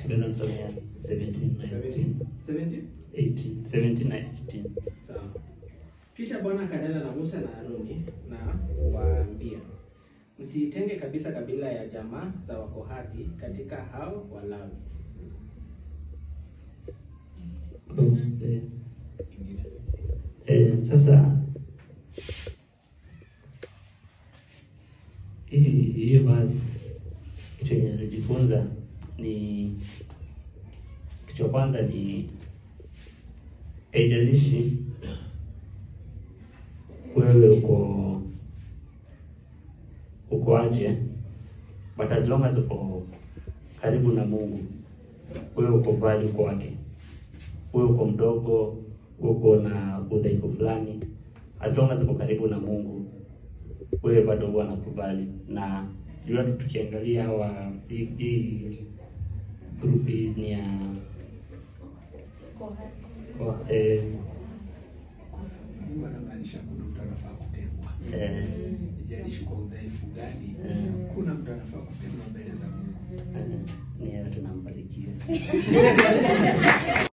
tunaweza nisomea 17 na 18 17? 18 17 na 18 Sawa. Kisha Bwana akanena na Musa na Haruni na kuwaambia, msiitenge kabisa kabila ya jamaa za Wakohathi katika hao Walawi. Eh, eh, sasa hii hiyo basi kitu yenye najifunza ni kitu cha kwanza ni haijalishi wewe uko uko aje but as long as uko karibu na Mungu wewe uko value kwake wewe uko mdogo, uko na udhaifu fulani, as long as uko karibu na Mungu, wewe bado huwa anakubali. Na juu watu tukiangalia hawa hii hii group hii ni ya wa- eh, Mungu anamaanisha kuna mtu anafaa kutengwa, eh, ijalishi kwa udhaifu gani, Mm. kuna mtu anafaa kutengwa mbele za Mungu. eh, ni yeye tunambarikia.